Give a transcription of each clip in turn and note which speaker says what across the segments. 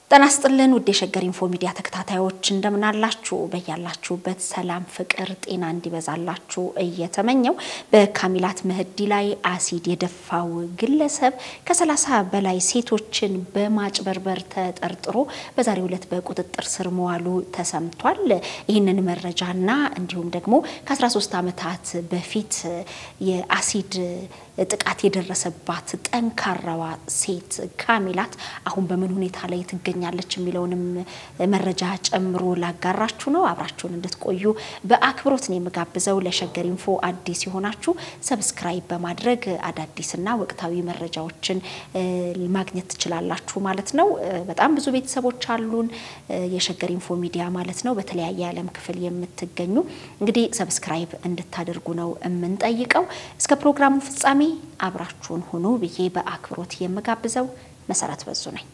Speaker 1: ጤና ይስጥልን ውድ የሸገር ኢንፎ ሚዲያ ተከታታዮች እንደምን አላችሁ? በያላችሁበት ሰላም፣ ፍቅር፣ ጤና እንዲበዛላችሁ እየተመኘው በካሚላት መህዲ ላይ አሲድ የደፋው ግለሰብ ከሰላሳ በላይ ሴቶችን በማጭበርበር ተጠርጥሮ በዛሬው ዕለት በቁጥጥር ስር መዋሉ ተሰምቷል። ይህንን መረጃና እንዲሁም ደግሞ ከ13 ዓመታት በፊት የአሲድ ጥቃት የደረሰባት ጠንካራዋ ሴት ካሚላት አሁን በምን ሁኔታ ላይ ትገኛለች የሚለውንም መረጃ ጨምሮ ላጋራችሁ ነው። አብራችሁን እንድትቆዩ በአክብሮት ነው የምጋብዘው። ለሸገር ኢንፎ አዲስ የሆናችሁ ሰብስክራይብ በማድረግ አዳዲስና ወቅታዊ መረጃዎችን ማግኘት ትችላላችሁ ማለት ነው። በጣም ብዙ ቤተሰቦች አሉን፣ የሸገር ኢንፎ ሚዲያ ማለት ነው። በተለያየ የዓለም ክፍል የምትገኙ እንግዲህ ሰብስክራይብ እንድታደርጉ ነው የምንጠይቀው። እስከ ፕሮግራሙ ፍጻሜ አብራችሁን ሁኑ ብዬ በአክብሮት የምጋብዘው መሰረት በዙ ነኝ።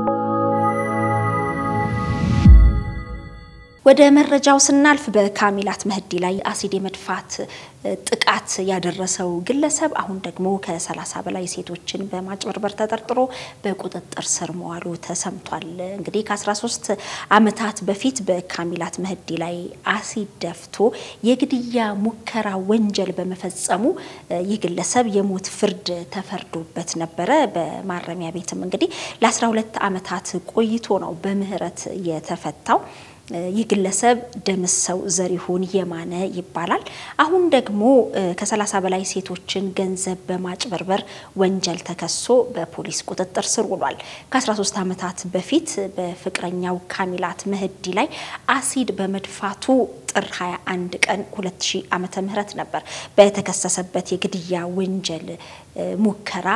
Speaker 1: ወደ መረጃው ስናልፍ በካሚላት መህዲ ላይ አሲድ የመድፋት ጥቃት ያደረሰው ግለሰብ አሁን ደግሞ ከሰላሳ በላይ ሴቶችን በማጭበርበር ተጠርጥሮ በቁጥጥር ስር መዋሉ ተሰምቷል። እንግዲህ ከ13 ዓመታት በፊት በካሚላት መህዲ ላይ አሲድ ደፍቶ የግድያ ሙከራ ወንጀል በመፈጸሙ ይህ ግለሰብ የሞት ፍርድ ተፈርዶበት ነበረ። በማረሚያ ቤትም እንግዲህ ለ12 ዓመታት ቆይቶ ነው በምህረት የተፈታው። ይህ ግለሰብ ደምሰው ዘሪሁን የማነ ይባላል። አሁን ደግሞ ከሰላሳ በላይ ሴቶችን ገንዘብ በማጭበርበር ወንጀል ተከሶ በፖሊስ ቁጥጥር ስር ውሏል። ከ13 ዓመታት በፊት በፍቅረኛው ካሚላት መህዲ ላይ አሲድ በመድፋቱ ጥር 21 ቀን 2000 ዓመተ ምህረት ነበር በተከሰሰበት የግድያ ወንጀል ሙከራ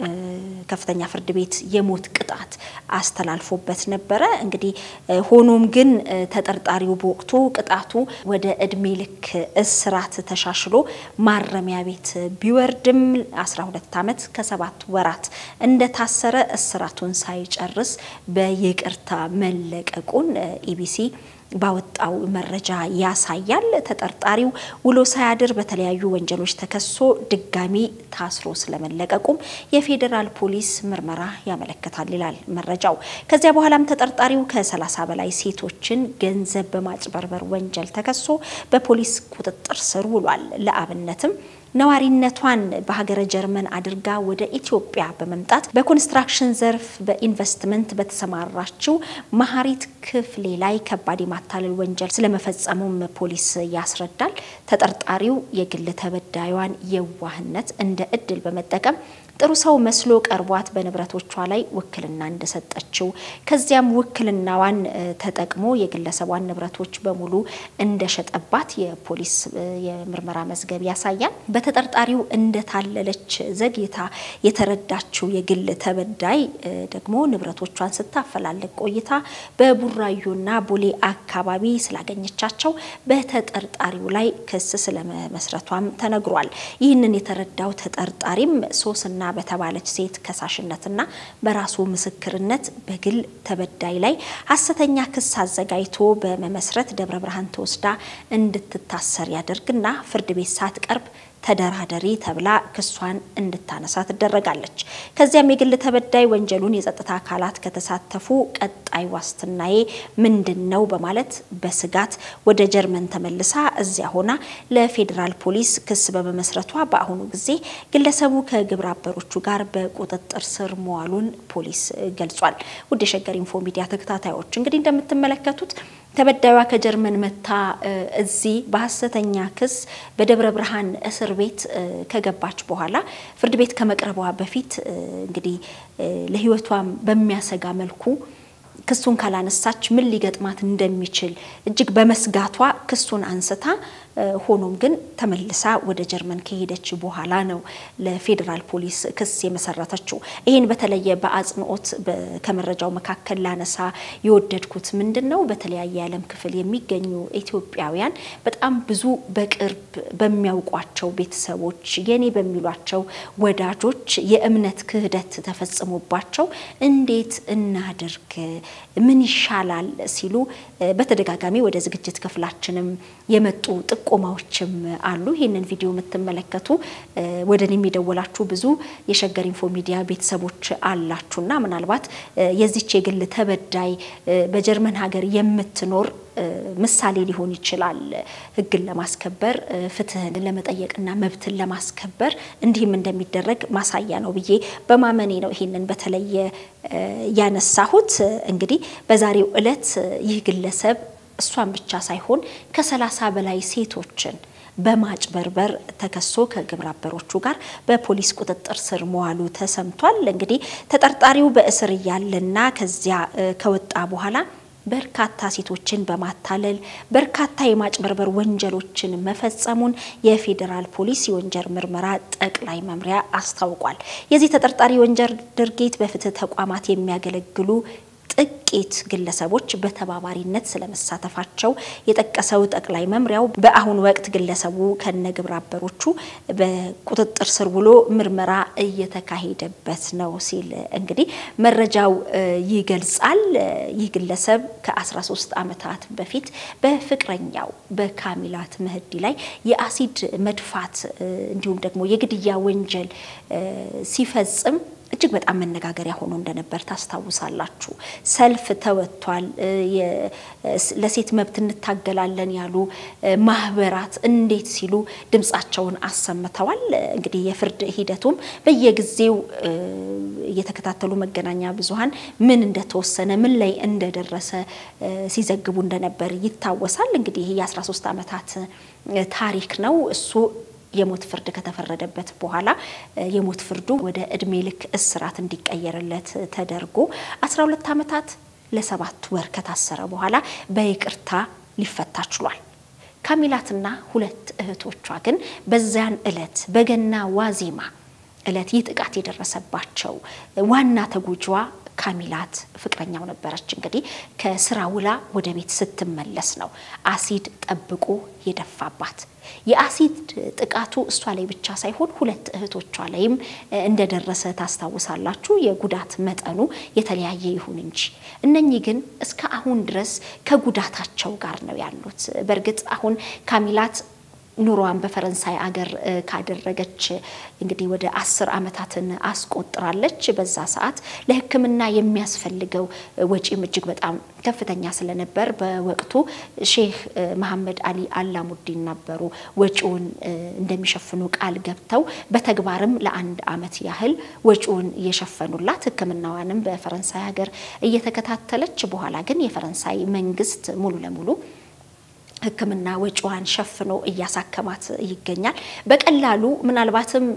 Speaker 1: ከፍተኛ ፍርድ ቤት የሞት ቅጣት አስተላልፎበት ነበረ። እንግዲህ ሆኖም ግን ተጠርጣሪው በወቅቱ ቅጣቱ ወደ እድሜ ልክ እስራት ተሻሽሎ ማረሚያ ቤት ቢወርድም 12 ዓመት ከሰባት ወራት እንደታሰረ እስራቱን ሳይጨርስ በይቅርታ መለቀቁን ኢቢሲ ባወጣው መረጃ ያሳያል። ተጠርጣሪው ውሎ ሳያድር በተለያዩ ወንጀሎች ተከሶ ድጋሚ ታስሮ ስለመለቀቁም የፌዴራል ፖሊስ ምርመራ ያመለክታል ይላል መረጃው። ከዚያ በኋላም ተጠርጣሪው ከ30 በላይ ሴቶችን ገንዘብ በማጭበርበር ወንጀል ተከሶ በፖሊስ ቁጥጥር ስር ውሏል። ለአብነትም ነዋሪነቷን በሀገረ ጀርመን አድርጋ ወደ ኢትዮጵያ በመምጣት በኮንስትራክሽን ዘርፍ በኢንቨስትመንት በተሰማራችው መሀሪት ክፍሌ ላይ ከባድ የማታለል ወንጀል ስለመፈጸሙም ፖሊስ ያስረዳል። ተጠርጣሪው የግል ተበዳዩን የዋህነት እንደ እድል በመጠቀም ጥሩ ሰው መስሎ ቀርቧት በንብረቶቿ ላይ ውክልና እንደሰጠችው ከዚያም ውክልናዋን ተጠቅሞ የግለሰቧን ንብረቶች በሙሉ እንደሸጠባት የፖሊስ የምርመራ መዝገብ ያሳያል። በተጠርጣሪው እንደታለለች ዘግይታ የተረዳችው የግል ተበዳይ ደግሞ ንብረቶቿን ስታፈላልግ ቆይታ በቡራዩና ቦሌ አካባቢ ስላገኘቻቸው በተጠርጣሪው ላይ ክስ ስለመመስረቷም ተነግሯል። ይህንን የተረዳው ተጠርጣሪም ሶስና በተባለች ሴት ከሳሽነትና በራሱ ምስክርነት በግል ተበዳይ ላይ ሐሰተኛ ክስ አዘጋጅቶ በመመስረት ደብረ ብርሃን ተወስዳ እንድትታሰር ያደርግና ፍርድ ቤት ሳትቀርብ ተደራደሪ ተብላ ክሷን እንድታነሳ ትደረጋለች። ከዚያም የግል ተበዳይ ወንጀሉን የጸጥታ አካላት ከተሳተፉ ቀጣይ ዋስትናዬ ምንድን ነው በማለት በስጋት ወደ ጀርመን ተመልሳ እዚያ ሆና ለፌዴራል ፖሊስ ክስ በመመስረቷ በአሁኑ ጊዜ ግለሰቡ ከግብረ አበሮቹ ጋር በቁጥጥር ስር መዋሉን ፖሊስ ገልጿል። ውድ የሸገር ኢንፎ ሚዲያ ተከታታዮች እንግዲህ እንደምትመለከቱት ተበዳይዋ ከጀርመን መታ እዚህ በሀሰተኛ ክስ በደብረ ብርሃን እስር ቤት ከገባች በኋላ ፍርድ ቤት ከመቅረቧ በፊት እንግዲህ ለሕይወቷም በሚያሰጋ መልኩ ክሱን ካላነሳች ምን ሊገጥማት እንደሚችል እጅግ በመስጋቷ ክሱን አንስታ ሆኖም ግን ተመልሳ ወደ ጀርመን ከሄደች በኋላ ነው ለፌዴራል ፖሊስ ክስ የመሰረተችው። ይህን በተለየ በአጽንኦት ከመረጃው መካከል ላነሳ የወደድኩት ምንድን ነው፣ በተለያየ የዓለም ክፍል የሚገኙ ኢትዮጵያውያን በጣም ብዙ በቅርብ በሚያውቋቸው ቤተሰቦች፣ የኔ በሚሏቸው ወዳጆች የእምነት ክህደት ተፈጽሞባቸው እንዴት እናድርግ፣ ምን ይሻላል ሲሉ በተደጋጋሚ ወደ ዝግጅት ክፍላችንም የመጡ ጥቆማዎችም አሉ። ይህንን ቪዲዮ የምትመለከቱ ወደ እኔ የሚደወላችሁ ብዙ የሸገር ኢንፎ ሚዲያ ቤተሰቦች አላችሁና ምናልባት የዚች የግል ተበዳይ በጀርመን ሀገር የምትኖር ምሳሌ ሊሆን ይችላል። ሕግን ለማስከበር ፍትህን ለመጠየቅና መብትን ለማስከበር እንዲህም እንደሚደረግ ማሳያ ነው ብዬ በማመኔ ነው ይሄንን በተለየ ያነሳሁት። እንግዲህ በዛሬው ዕለት ይህ ግለሰብ እሷን ብቻ ሳይሆን ከሰላሳ በላይ ሴቶችን በማጭበርበር ተከሶ ከግብረ አበሮቹ ጋር በፖሊስ ቁጥጥር ስር መዋሉ ተሰምቷል። እንግዲህ ተጠርጣሪው በእስር እያለና ከዚያ ከወጣ በኋላ በርካታ ሴቶችን በማታለል በርካታ የማጭበርበር ወንጀሎችን መፈጸሙን የፌዴራል ፖሊስ የወንጀል ምርመራ ጠቅላይ መምሪያ አስታውቋል። የዚህ ተጠርጣሪ ወንጀል ድርጊት በፍትህ ተቋማት የሚያገለግሉ ጥቂት ግለሰቦች በተባባሪነት ስለመሳተፋቸው የጠቀሰው ጠቅላይ መምሪያው በአሁኑ ወቅት ግለሰቡ ከነ ግብረ አበሮቹ በቁጥጥር ስር ውሎ ምርመራ እየተካሄደበት ነው ሲል እንግዲህ መረጃው ይገልጻል። ይህ ግለሰብ ከ13 ዓመታት በፊት በፍቅረኛው በካሚላት ምህዲ ላይ የአሲድ መድፋት እንዲሁም ደግሞ የግድያ ወንጀል ሲፈጽም እጅግ በጣም መነጋገሪያ ሆኖ እንደነበር ታስታውሳላችሁ። ሰልፍ ተወጥቷል። ለሴት መብት እንታገላለን ያሉ ማህበራት እንዴት ሲሉ ድምጻቸውን አሰምተዋል። እንግዲህ የፍርድ ሂደቱም በየጊዜው እየተከታተሉ መገናኛ ብዙኃን ምን እንደተወሰነ ምን ላይ እንደደረሰ ሲዘግቡ እንደነበር ይታወሳል። እንግዲህ የ13 ዓመታት ታሪክ ነው እሱ የሞት ፍርድ ከተፈረደበት በኋላ የሞት ፍርዱ ወደ እድሜ ልክ እስራት እንዲቀየርለት ተደርጎ 12 ዓመታት ለሰባት ወር ከታሰረ በኋላ በይቅርታ ሊፈታ ችሏል። ካሚላትና ሁለት እህቶቿ ግን በዚያን ዕለት በገና ዋዜማ ዕለት ይህ ጥቃት የደረሰባቸው ዋና ተጎጂዋ ካሚላት ፍቅረኛው ነበረች። እንግዲህ ከስራ ውላ ወደ ቤት ስትመለስ ነው አሲድ ጠብቆ የደፋባት። የአሲድ ጥቃቱ እሷ ላይ ብቻ ሳይሆን ሁለት እህቶቿ ላይም እንደደረሰ ታስታውሳላችሁ። የጉዳት መጠኑ የተለያየ ይሁን እንጂ እነኚህ ግን እስከ አሁን ድረስ ከጉዳታቸው ጋር ነው ያሉት። በእርግጥ አሁን ካሚላት ኑሯን በፈረንሳይ አገር ካደረገች እንግዲህ ወደ አስር ዓመታትን አስቆጥራለች። በዛ ሰዓት ለሕክምና የሚያስፈልገው ወጪም እጅግ በጣም ከፍተኛ ስለነበር በወቅቱ ሼህ መሐመድ አሊ አላሙዲን ነበሩ ወጪውን እንደሚሸፍኑ ቃል ገብተው በተግባርም ለአንድ ዓመት ያህል ወጪውን እየሸፈኑላት ሕክምናዋንም በፈረንሳይ ሀገር እየተከታተለች በኋላ ግን የፈረንሳይ መንግስት ሙሉ ለሙሉ ሕክምና ወጪዋን ሸፍኖ እያሳከማት ይገኛል። በቀላሉ ምናልባትም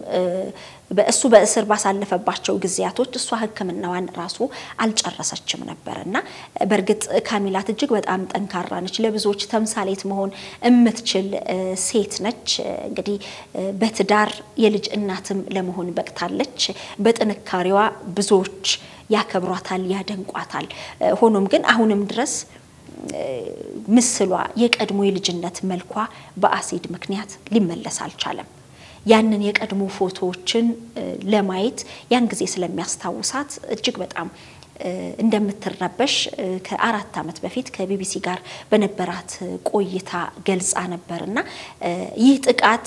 Speaker 1: በእሱ በእስር ባሳለፈባቸው ጊዜያቶች እሷ ሕክምናዋን ራሱ አልጨረሰችም ነበር እና በእርግጥ ካሚላት እጅግ በጣም ጠንካራ ነች። ለብዙዎች ተምሳሌት መሆን የምትችል ሴት ነች። እንግዲህ በትዳር የልጅ እናትም ለመሆን በቅታለች። በጥንካሬዋ ብዙዎች ያከብሯታል፣ ያደንቋታል። ሆኖም ግን አሁንም ድረስ ምስሏ የቀድሞ የልጅነት መልኳ በአሲድ ምክንያት ሊመለስ አልቻለም። ያንን የቀድሞ ፎቶዎችን ለማየት ያን ጊዜ ስለሚያስታውሳት እጅግ በጣም እንደምትረበሽ ከአራት ዓመት በፊት ከቢቢሲ ጋር በነበራት ቆይታ ገልጻ ነበር እና ይህ ጥቃት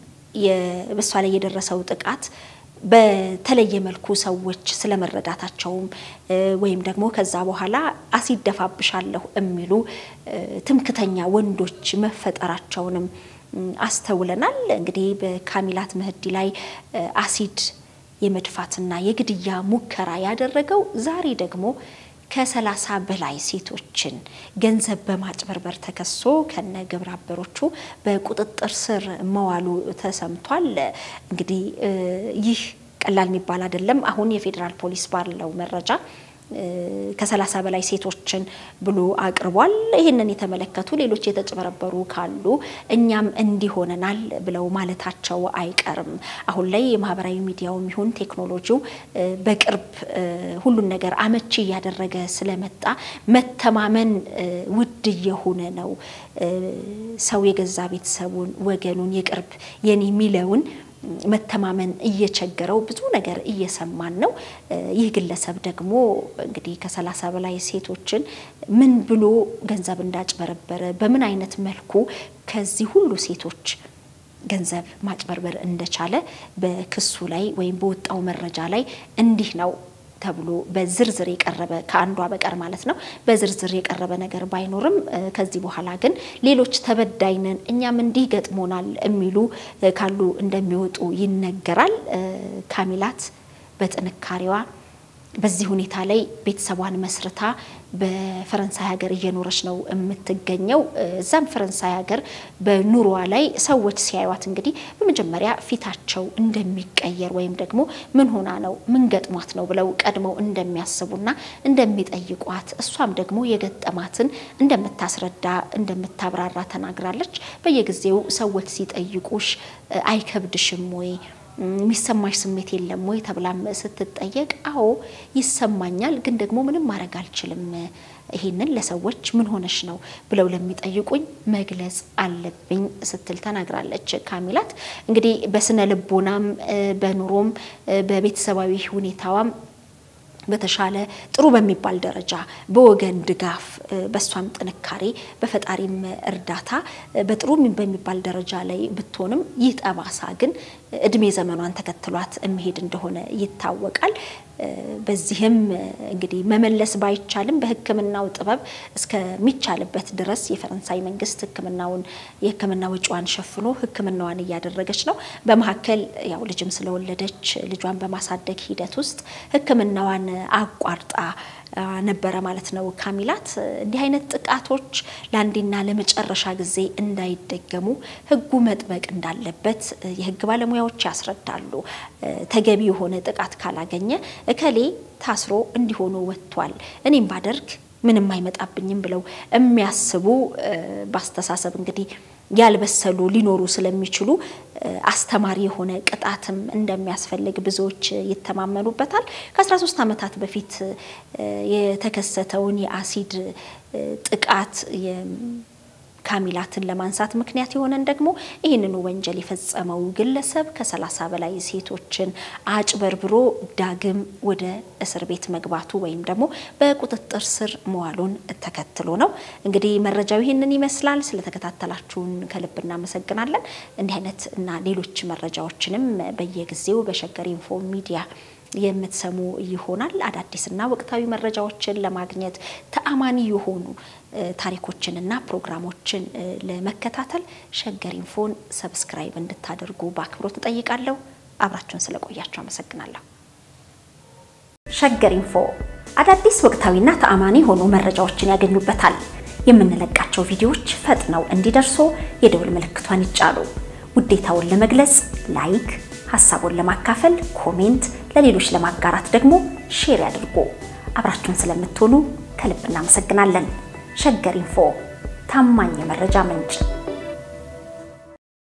Speaker 1: በሷ ላይ የደረሰው ጥቃት በተለየ መልኩ ሰዎች ስለመረዳታቸውም ወይም ደግሞ ከዛ በኋላ አሲድ ደፋብሻለሁ የሚሉ ትምክተኛ ወንዶች መፈጠራቸውንም አስተውለናል። እንግዲህ በካሚላት ምህዲ ላይ አሲድ የመድፋትና የግድያ ሙከራ ያደረገው ዛሬ ደግሞ ከሰላሳ በላይ ሴቶችን ገንዘብ በማጭበርበር ተከሶ ከነ ግብረ አበሮቹ በቁጥጥር ስር መዋሉ ተሰምቷል። እንግዲህ ይህ ቀላል የሚባል አይደለም። አሁን የፌዴራል ፖሊስ ባለው መረጃ ከሰላሳ በላይ ሴቶችን ብሎ አቅርቧል። ይህንን የተመለከቱ ሌሎች የተጭበረበሩ ካሉ እኛም እንዲሆነናል ብለው ማለታቸው አይቀርም። አሁን ላይ የማህበራዊ ሚዲያውም ይሁን ቴክኖሎጂው በቅርብ ሁሉን ነገር አመቺ እያደረገ ስለመጣ መተማመን ውድ እየሆነ ነው። ሰው የገዛ ቤተሰቡን፣ ወገኑን፣ የቅርብ የኔ የሚለውን መተማመን እየቸገረው ብዙ ነገር እየሰማን ነው። ይህ ግለሰብ ደግሞ እንግዲህ ከሰላሳ በላይ ሴቶችን ምን ብሎ ገንዘብ እንዳጭበረበረ በምን አይነት መልኩ ከዚህ ሁሉ ሴቶች ገንዘብ ማጭበርበር እንደቻለ በክሱ ላይ ወይም በወጣው መረጃ ላይ እንዲህ ነው ተብሎ በዝርዝር የቀረበ ከአንዷ በቀር ማለት ነው በዝርዝር የቀረበ ነገር ባይኖርም ከዚህ በኋላ ግን ሌሎች ተበዳይነን እኛም እንዲህ ገጥሞናል የሚሉ ካሉ እንደሚወጡ ይነገራል። ካሚላት በጥንካሬዋ በዚህ ሁኔታ ላይ ቤተሰቧን መስርታ በፈረንሳይ ሀገር እየኖረች ነው የምትገኘው። እዛም ፈረንሳይ ሀገር በኑሮዋ ላይ ሰዎች ሲያዩት እንግዲህ በመጀመሪያ ፊታቸው እንደሚቀየር ወይም ደግሞ ምን ሆና ነው ምን ገጥሟት ነው ብለው ቀድመው እንደሚያስቡና እንደሚጠይቋት እሷም ደግሞ የገጠማትን እንደምታስረዳ እንደምታብራራ ተናግራለች። በየጊዜው ሰዎች ሲጠይቁሽ አይከብድሽም ወይ የሚሰማሽ ስሜት የለም ወይ ተብላም ስትጠየቅ አዎ ይሰማኛል፣ ግን ደግሞ ምንም ማድረግ አልችልም። ይሄንን ለሰዎች ምን ሆነሽ ነው ብለው ለሚጠይቁኝ መግለጽ አለብኝ ስትል ተናግራለች። ካሚላት እንግዲህ በስነ ልቦናም በኑሮም በቤተሰባዊ ሁኔታዋም በተሻለ ጥሩ በሚባል ደረጃ በወገን ድጋፍ በእሷም ጥንካሬ በፈጣሪም እርዳታ በጥሩ በሚባል ደረጃ ላይ ብትሆንም ይህ ጠባሳ ግን እድሜ ዘመኗን ተከትሏት የሚሄድ እንደሆነ ይታወቃል። በዚህም እንግዲህ መመለስ ባይቻልም በሕክምናው ጥበብ እስከሚቻልበት ድረስ የፈረንሳይ መንግስት ሕክምናውን የሕክምና ወጪዋን ሸፍኖ ሕክምናዋን እያደረገች ነው። በመካከል ያው ልጅም ስለወለደች ልጇን በማሳደግ ሂደት ውስጥ ሕክምናዋን አቋርጣ ነበረ ማለት ነው። ካሚላት እንዲህ አይነት ጥቃቶች ለአንዴና ለመጨረሻ ጊዜ እንዳይደገሙ ህጉ መጥበቅ እንዳለበት የህግ ባለሙያዎች ያስረዳሉ። ተገቢ የሆነ ጥቃት ካላገኘ እከሌ ታስሮ እንዲሆኑ ወጥቷል፣ እኔም ባደርግ ምንም አይመጣብኝም ብለው የሚያስቡ በአስተሳሰብ እንግዲህ ያልበሰሉ ሊኖሩ ስለሚችሉ አስተማሪ የሆነ ቅጣትም እንደሚያስፈልግ ብዙዎች ይተማመኑበታል። ከ13 ዓመታት በፊት የተከሰተውን የአሲድ ጥቃት ካሚላትን ለማንሳት ምክንያት የሆነን ደግሞ ይህንኑ ወንጀል የፈጸመው ግለሰብ ከሰላሳ በላይ ሴቶችን አጭበርብሮ ዳግም ወደ እስር ቤት መግባቱ ወይም ደግሞ በቁጥጥር ስር መዋሉን ተከትሎ ነው። እንግዲህ መረጃው ይህንን ይመስላል። ስለተከታተላችሁን ከልብ እናመሰግናለን። እንዲህ አይነት እና ሌሎች መረጃዎችንም በየጊዜው በሸገር ኢንፎ ሚዲያ የምትሰሙ ይሆናል። አዳዲስና ወቅታዊ መረጃዎችን ለማግኘት ተአማኒ የሆኑ ታሪኮችንና ፕሮግራሞችን ለመከታተል ሸገር ኢንፎን ሰብስክራይብ እንድታደርጉ በአክብሮት እጠይቃለሁ። አብራችሁን ስለቆያችሁ አመሰግናለሁ። ሸገር ኢንፎ አዳዲስ ወቅታዊና ተአማኒ የሆኑ መረጃዎችን ያገኙበታል። የምንለቃቸው ቪዲዮዎች ፈጥነው እንዲደርሱ የደውል ምልክቷን ይጫኑ። ውዴታውን ለመግለጽ ላይክ ሀሳቡን ለማካፈል ኮሜንት፣ ለሌሎች ለማጋራት ደግሞ ሼር ያድርጉ። አብራችሁን ስለምትሆኑ ከልብ እናመሰግናለን። ሸገር ኢንፎ ታማኝ የመረጃ ምንጭ